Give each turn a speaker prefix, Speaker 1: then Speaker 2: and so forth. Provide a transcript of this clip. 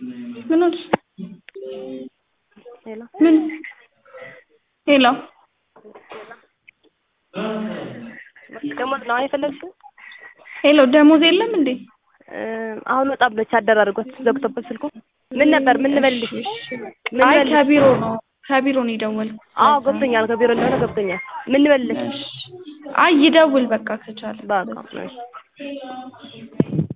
Speaker 1: ምን ሆንሽ?
Speaker 2: ሄሎ
Speaker 1: ምን ሄሎ
Speaker 2: ደሞዝ ነው የፈለግሽው?
Speaker 1: ሄሎ ደሞዝ የለም እንዴ?
Speaker 2: አሁን ወጣ ብለች አደራርጓት ዘግቶበት ስልኩ። ምን ነበር ምን ልበልሽ? ምን
Speaker 1: አይ
Speaker 2: ልበልሽ?
Speaker 1: ከቢሮ ነው ከቢሮ ነው የደወልኩት።
Speaker 2: አዎ ገብቶኛል፣ ከቢሮ እንደሆነ ገብቶኛል። ምን ልበልሽ?
Speaker 1: እሺ። አይ ይደውል በቃ ከቻለ
Speaker 2: በቃ እሺ